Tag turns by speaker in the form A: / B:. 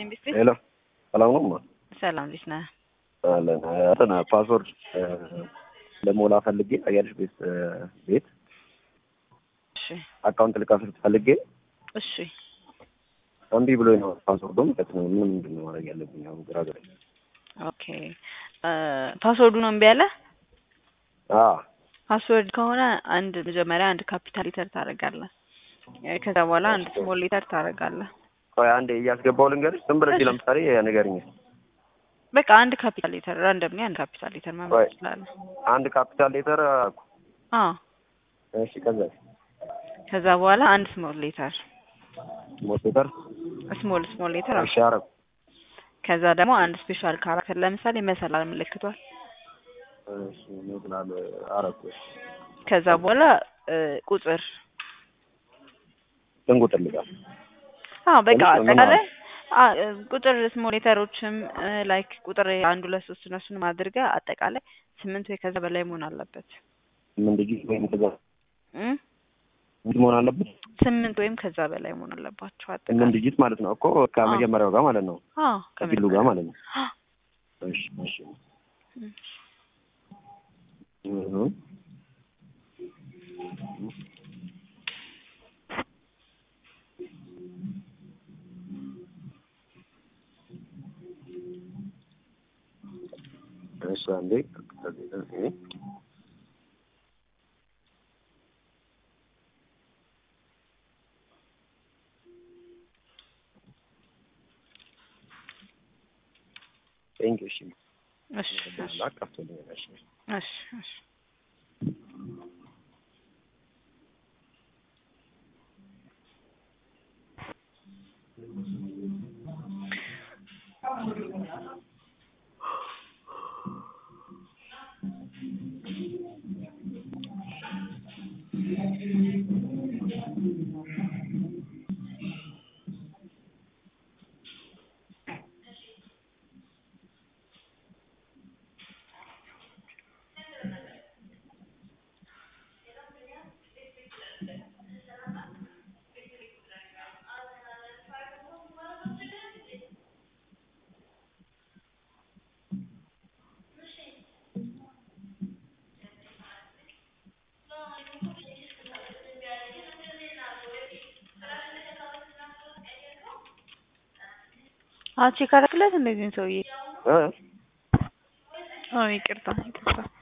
A: ይስጥልኝ ቢስቲ
B: ሄሎ ሰላም ነው ማ
A: ሰላም እንዴት ነህ?
B: አለን እንትን ፓስወርድ ለሞላ ፈልጌ አያልሽ ቤት ቤት
A: እሺ
B: አካውንት ልከፍት ፈልጌ
A: እሺ
B: እምቢ ብሎኝ ነው ፓስወርዱም ማለት ነው። ምን ምንድን ነው ማድረግ ያለብኝ? አሁን ግራ ገባኝ።
A: ኦኬ ፓስወርዱ ነው እምቢ ያለ
B: አ
A: ፓስወርድ ከሆነ አንድ መጀመሪያ አንድ ካፒታል ሌተር ታደርጋለህ። ከዛ በኋላ አንድ ስሞል ሌተር ታደርጋለህ።
B: ቆይ አንዴ እያስገባው ልንገርሽ። ዝም ብለሽ
A: እሺ።
B: ለምሳሌ ንገርኝ።
A: በቃ አንድ ካፒታል ሌተር ራንደምሊ አንድ ካፒታል ሌተር
B: ቆይ
A: መምረጥ ትችላለህ።
B: አንድ ካፒታል ሌተር
A: አዎ
B: እሺ፣ ከዛ
A: ከዛ በኋላ አንድ ስሞል ሌተር
B: ስሞል ሌተር
A: ስሞል ስሞል ሌተር
B: እሺ፣ አረኩ
A: ከዛ ደግሞ አንድ ስፔሻል ካራክተር ለምሳሌ መሰላል ምልክቷል።
B: እሺ፣ ምን አረኩ?
A: ከዛ በኋላ እ ቁጥር
B: ስንት ቁጥር ልጋል?
A: አዎ በቃ
B: ትንሽ ነው
A: አጠቃላይ አ- እ ቁጥር ስሞል ሌተሮችም ላይክ ቁጥር አንድ ሁለት ሶስት እነሱንም አድርገህ አጠቃላይ ስምንት ወይ ከዛ በላይ መሆን አለበት
B: ምን ዲጂት ወይም ከዛ
A: እ
B: ምን መሆን አለበት?
A: ስምንት ወይም ከዛ በላይ መሆን አለባቸው
B: ምን
A: አጠቃላይ
B: ዲጂት ማለት ነው እኮ ከመጀመሪያው ጋር ማለት ነው
A: አዎ
B: ከቢሉ ጋር ማለት ነው።
A: አዎ።
B: እሺ፣ እሺ
A: እ
B: እህ እሺ አንዴ እህ ቴንክ ዩ እሺ
A: እሺ እሺ
B: ላቃፍቶልኝ እሺ
A: እሺ እሺ አዎ ቼክ አደረግለት እንደዚህ ሰውዬ
B: እ
A: አዎ ይቅርታ ይቅርታ